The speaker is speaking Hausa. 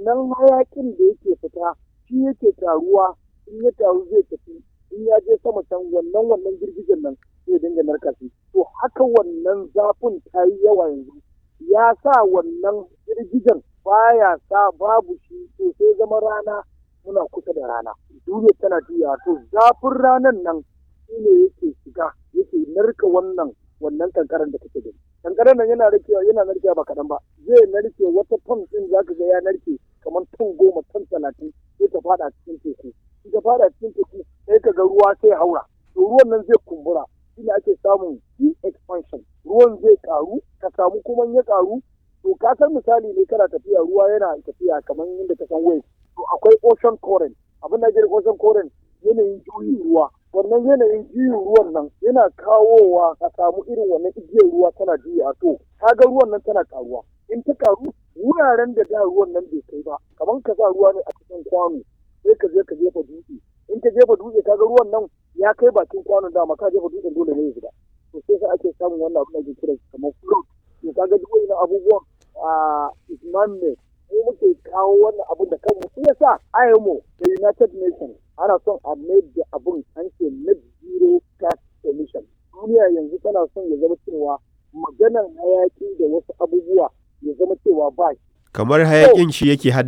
wannan hayakin da yake fita shi yake taruwa in ya taru zai tafi in ya je sama can wannan wannan girgijen nan zai dinga narka shi to haka wannan zafin ta yi yawa yanzu ya sa wannan girgijen baya sa babu shi to sai zama rana muna kusa da rana duniya tana juya to zafin ranan nan shi ne yake shiga yake narka wannan wannan kankaran da kake gani kankaran nan yana narkewa yana narkewa ba kaɗan ba zai narke wata ton ɗin zaka ga ya narke kamar ton goma ton talatin sai ta fada cikin teku in ta fada cikin teku sai ka ga ruwa sai haura to ruwan nan zai kumbura shine ake samun deep expansion ruwan zai karu ka samu kuma ya karu to ka san misali ne kana tafiya ruwa yana tafiya kamar yadda ka san wave to akwai ocean current abin da ake ocean current yanayin juyin ruwa wannan yanayin juyin ruwan nan yana kawowa a samu irin wannan igiyar ruwa tana juya to kaga ruwan nan tana karuwa in ta karu wuraren da da ruwan nan bai kai ba kamar ka sa ruwa ne a cikin kwano sai ka je ka jefa dutse in ka jefa dutse kaga ruwan nan ya kai bakin kwanon dama ka jefa dutsen dole ne ya shiga to sai sai ake samun wannan abin da ake kira kamar float to kaga duk wannan abubuwan a isman ne mu muke kawo wannan abun da kanmu shi yasa IMO da United Nations ana son a made da abun an ce net zero gas emission duniya yanzu tana son ya zama cewa maganan hayaki da wasu abubuwa ya zama cewa ba kamar hayakin shi yake